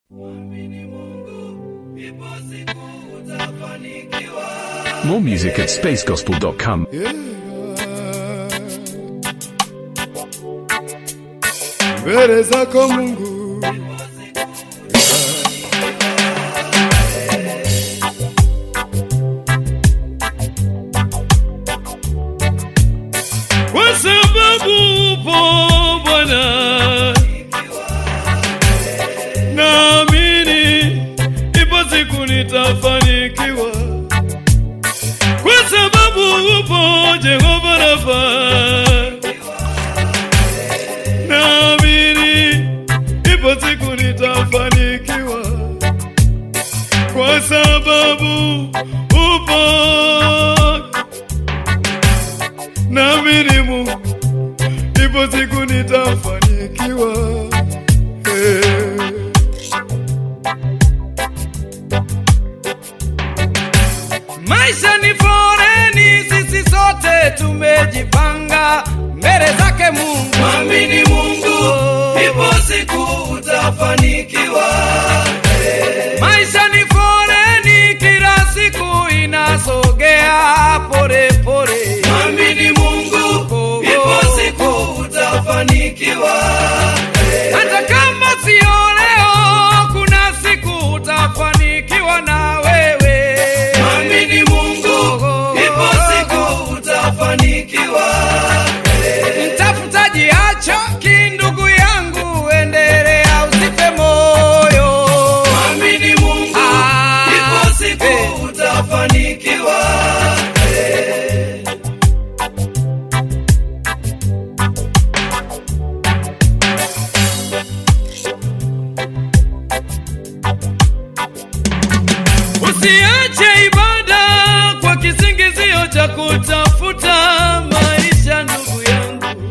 More music at spacegospel.com. mbele zako Mungu. Kwa sababu upo Bwana, naamini ipo siku nitafanikiwa, kwa sababu upo Jehova Rafa naamini ipo siku nitafanikiwa kwa sababu upo naamini Mungu ipo siku nitafanikiwa hey. Maisha ni foreni, sisi sote tumejipanga mbele zake Mungu. Mwamini Mungu, ipo siku utafanikiwa. Maisha ni foreni, kila siku inasogea pole pole. Mwamini Mungu, ipo siku utafanikiwa. Hata kama sio leo, kuna siku utafanikiwa na wewe. Mwamini Mungu, ipo siku utafanikiwa. Mtafutaji achoki, ndugu yangu, endelea, usife moyo. Mwamini Mungu, Ah, ipo siku eh. utafanikiwa. Usiache ibada kwa kisingizio cha kutafuta maisha, ndugu yangu.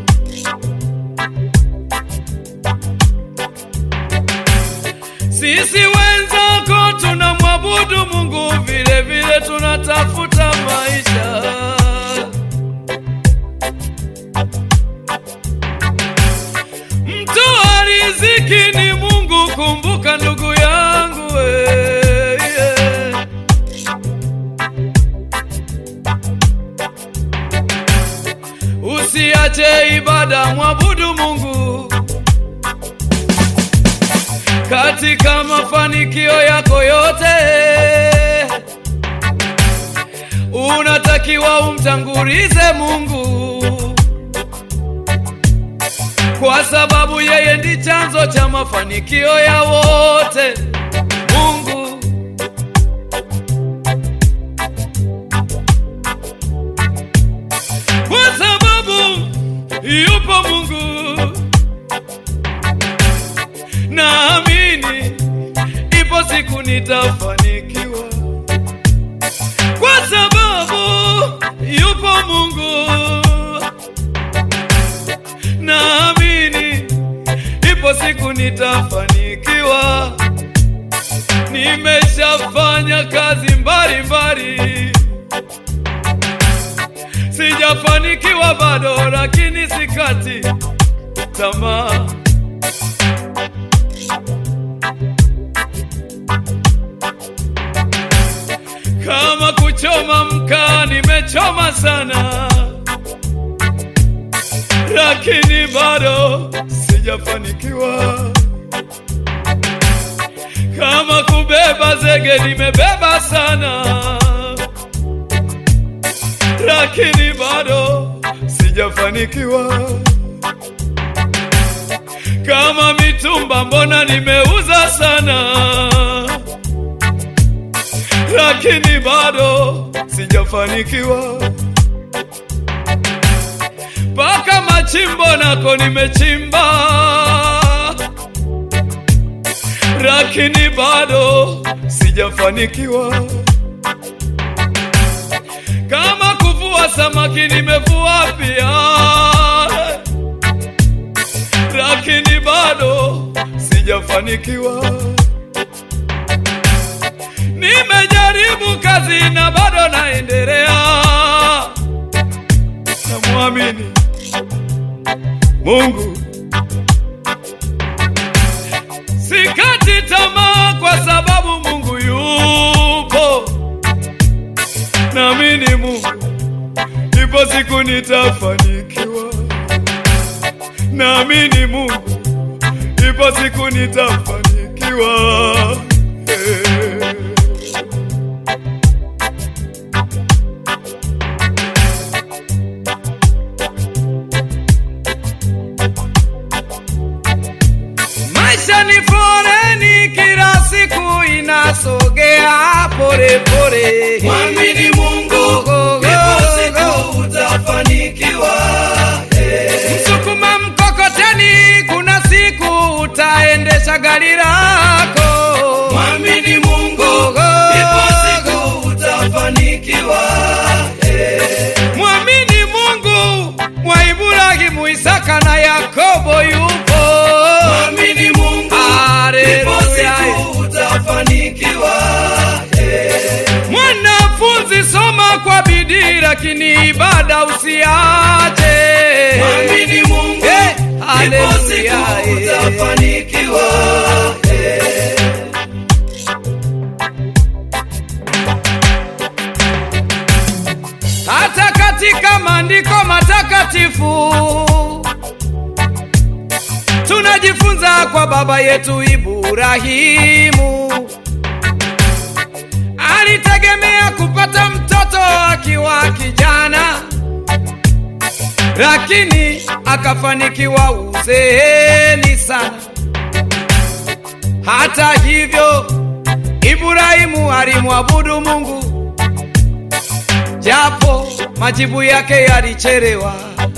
Sisi wenzako tunamwabudu Mungu, vile vile tunatafuta maisha. Mtoa riziki ni Mungu, kumbuka ndugu yangu we, yeah. Usiache ibada, mwabudu Mungu katika mafanikio yako yote. Unatakiwa umtangulize Mungu kwa sababu yeye ndi chanzo cha mafanikio ya wote. Mungu kwa sababu yupo Mungu, naamini ipo siku nitafanikiwa, kwa sababu yupo Mungu naamini ipo siku nitafanikiwa. Nimeshafanya kazi mbalimbali, sijafanikiwa bado, lakini sikati tamaa. Kama kuchoma mkaa, nimechoma sana lakini bado sijafanikiwa. Kama kubeba zege nimebeba sana, lakini bado sijafanikiwa. Kama mitumba mbona nimeuza sana, lakini bado sijafanikiwa mpaka machimbo nako nimechimba, lakini bado sijafanikiwa. Kama kuvua samaki nimevua pia, lakini bado sijafanikiwa. Nimejaribu kazi na bado naendelea, namwamini Mungu sikati tamaa nitafanikiwa. Naamini Mungu, ipo siku nitafanikiwa. Eh. Maisha ni foreni, kila siku inasogea pole pole. Mwamini Mungu, ipo siku utafanikiwa. Msukuma mkokoteni, kuna siku utaendesha gari lako. Mwamini Mungu, ipo siku utafanikiwa. Mwamini Mungu wa Ibrahimu, Isaka na Yakobo yupo. Mwamini Mungu, ipo Haleluya. siku utafanikiwa. Mwanafunzi, soma kwa bidii, lakini ibada usiache. Mwamini Mungu, Eh, ipo haleluya, siku eh. utafanikiwa. hata katika maandiko matakatifu tunajifunza kwa baba yetu Ibrahimu alitegemea kupata mtoto akiwa kijana, lakini akafanikiwa uzeeni sana. Hata hivyo, Ibrahimu alimwabudu Mungu japo majibu yake yalichelewa.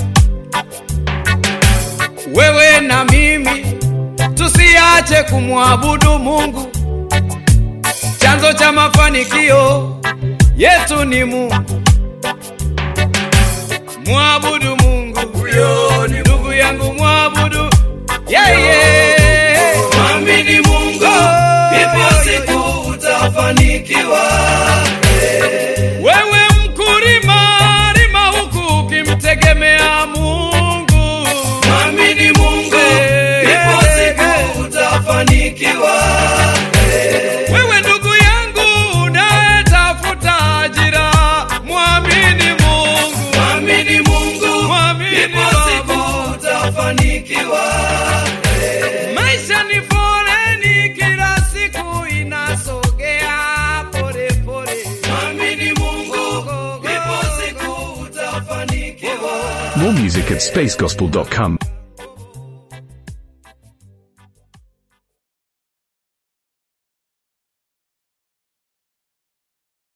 Wewe na mimi tusiache kumwabudu Mungu. Chanzo cha mafanikio yetu ni Mungu. Mwabudu Mungu, huyo ni ndugu yangu, mwabudu yeye. Mwamini Mungu, ipo siku utafanikiwa. Wewe mkulima, lima huku ukimtegemea Mungu. Mwamini Mungu, ipo siku utafanikiwa. Wewe ndugu yangu unayetafuta ajira, mwamini Mungu. Mwamini Mungu, Mwamini ipo siku Baba. utafanikiwa. Maisha ni foleni, kila siku inasogea pole pole. Mwamini Mungu, ipo siku utafanikiwa. More music at spacegospel.com.